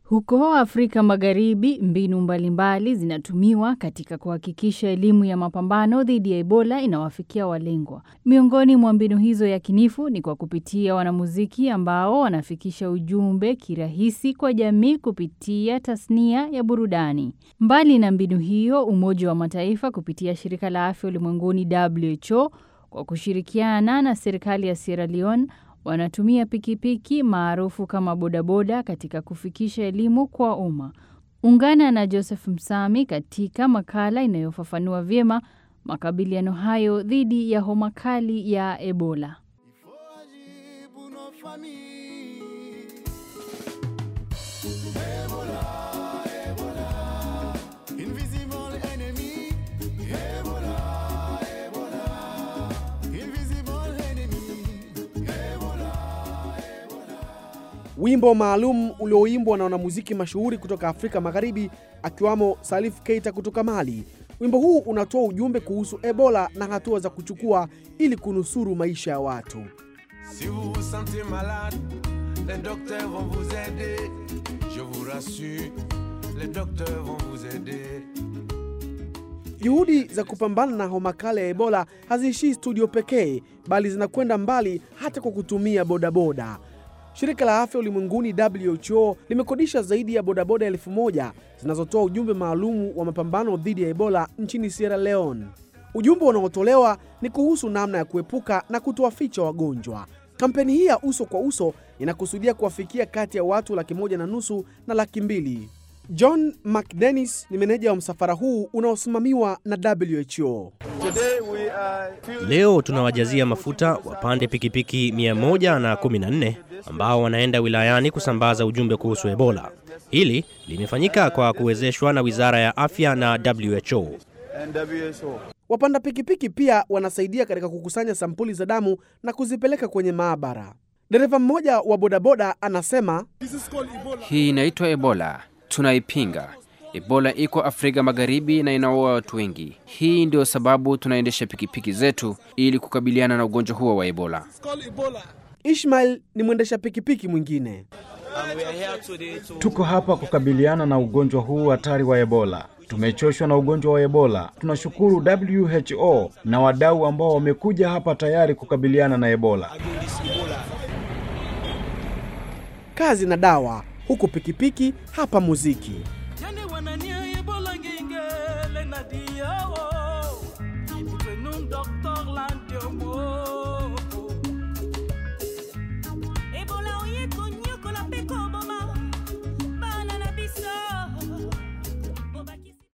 Huko Afrika Magharibi, mbinu mbalimbali zinatumiwa katika kuhakikisha elimu ya mapambano dhidi ya Ebola inawafikia walengwa. Miongoni mwa mbinu hizo yakinifu ni kwa kupitia wanamuziki ambao wanafikisha ujumbe kirahisi kwa jamii kupitia tasnia ya burudani. Mbali na mbinu hiyo, Umoja wa Mataifa kupitia Shirika la Afya Ulimwenguni WHO kwa kushirikiana na serikali ya Sierra Leone wanatumia pikipiki maarufu kama bodaboda katika kufikisha elimu kwa umma. Ungana na Joseph Msami katika makala inayofafanua vyema makabiliano hayo dhidi ya homa kali ya Ebola. Wimbo maalum ulioimbwa na wanamuziki mashuhuri kutoka Afrika Magharibi akiwamo Salif Keita kutoka Mali. Wimbo huu unatoa ujumbe kuhusu Ebola na hatua za kuchukua ili kunusuru maisha ya watu. Si vous vous sentez malade, les docteurs vont vous aider. Je vous rassure, les docteurs vont vous aider. Juhudi za kupambana na homa kali ya Ebola haziishii studio pekee, bali zinakwenda mbali hata kwa kutumia bodaboda. Shirika la Afya Ulimwenguni WHO limekodisha zaidi ya bodaboda elfu moja zinazotoa ujumbe maalumu wa mapambano dhidi ya Ebola nchini Sierra Leone. Ujumbe unaotolewa ni kuhusu namna ya kuepuka na kutowaficha wagonjwa. Kampeni hii ya uso kwa uso inakusudia kuwafikia kati ya watu laki moja na nusu na laki mbili. John McDennis ni meneja wa msafara huu unaosimamiwa na WHO. Leo tunawajazia mafuta wapande pikipiki 114 ambao wanaenda wilayani kusambaza ujumbe kuhusu Ebola. Hili limefanyika kwa kuwezeshwa na Wizara ya Afya na WHO. Wapanda pikipiki pia wanasaidia katika kukusanya sampuli za damu na kuzipeleka kwenye maabara. Dereva mmoja wa bodaboda anasema, Hii inaitwa Ebola, tunaipinga. Ebola iko Afrika Magharibi na inaua watu wengi. Hii ndio sababu tunaendesha pikipiki zetu ili kukabiliana na ugonjwa huo wa Ebola. Ishmael ni mwendesha pikipiki mwingine. Tuko hapa kukabiliana na ugonjwa huu hatari wa Ebola. Tumechoshwa na ugonjwa wa Ebola. Tunashukuru WHO na wadau ambao wamekuja hapa tayari kukabiliana na Ebola. Kazi na dawa, huku pikipiki hapa muziki.